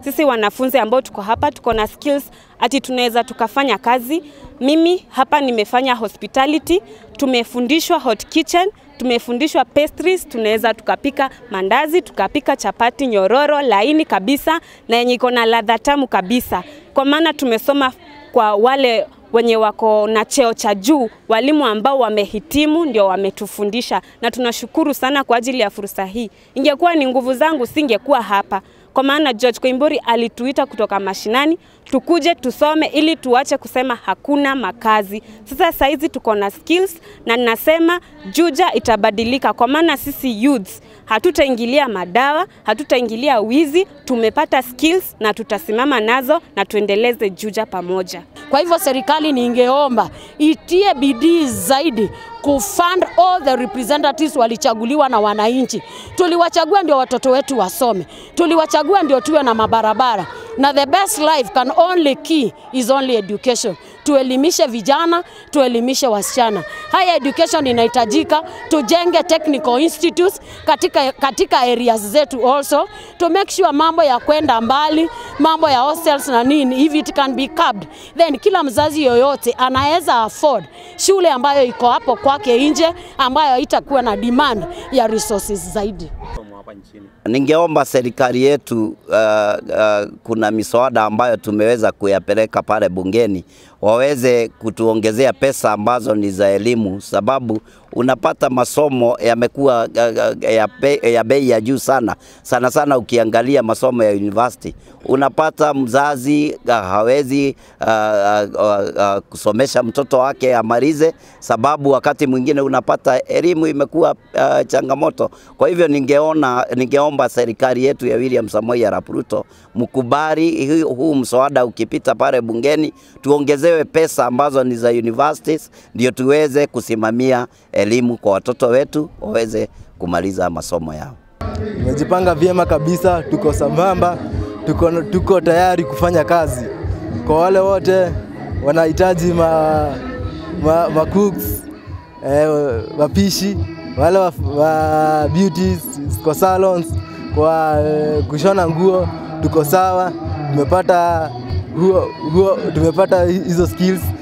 sisi wanafunzi ambao tuko hapa tuko na skills ati tunaweza tukafanya kazi. Mimi hapa nimefanya hospitality, tumefundishwa hot kitchen, tumefundishwa pastries, tunaweza tukapika mandazi, tukapika chapati nyororo laini kabisa na yenye iko na ladha tamu kabisa, kwa maana tumesoma kwa wale wenye wako na cheo cha juu, walimu ambao wamehitimu ndio wametufundisha, na tunashukuru sana kwa ajili ya fursa hii. Ingekuwa ni nguvu zangu, singekuwa hapa, kwa maana George Koimburi alituita kutoka mashinani tukuje tusome ili tuache kusema hakuna makazi. Sasa saizi tuko na skills na ninasema Juja itabadilika, kwa maana sisi youths hatutaingilia madawa, hatutaingilia wizi. Tumepata skills na tutasimama nazo na tuendeleze Juja pamoja. Kwa hivyo serikali ningeomba itie bidii zaidi kufund all the representatives walichaguliwa na wananchi. Tuliwachagua ndio watoto wetu wasome, tuliwachagua ndio tuwe na mabarabara na the best life can only key is only education. Tuelimishe vijana, tuelimishe wasichana. Haya education inahitajika, tujenge technical institutes katika, katika areas zetu also to make sure mambo ya kwenda mbali, mambo ya hostels na nini, if it can be capped, then kila mzazi yoyote anaweza afford shule ambayo iko hapo kwake nje, ambayo haitakuwa na demand ya resources zaidi. Ningeomba serikali yetu uh, uh, kuna miswada ambayo tumeweza kuyapeleka pale bungeni waweze kutuongezea pesa ambazo ni za elimu, sababu unapata masomo yamekuwa uh, ya, be, ya bei ya juu sana sana sana. Ukiangalia masomo ya university unapata mzazi uh, hawezi uh, uh, uh, kusomesha mtoto wake amalize, sababu wakati mwingine unapata elimu imekuwa uh, changamoto. Kwa hivyo ningeona, ningeomba serikali yetu ya William Samoei Arap Ruto mkubali huu mswada ukipita pale bungeni, tuongezewe pesa ambazo ni za universities, ndio tuweze kusimamia elimu kwa watoto wetu waweze kumaliza masomo yao. Tumejipanga vyema kabisa, tuko sambamba, tuko, tuko tayari kufanya kazi. Kwa wale wote wanahitaji ma, ma, ma cooks, eh, wapishi wale wa, wa beauties, kwa salons, kwa eh, kushona nguo, tuko sawa, tumepata huo, huo, tumepata hizo skills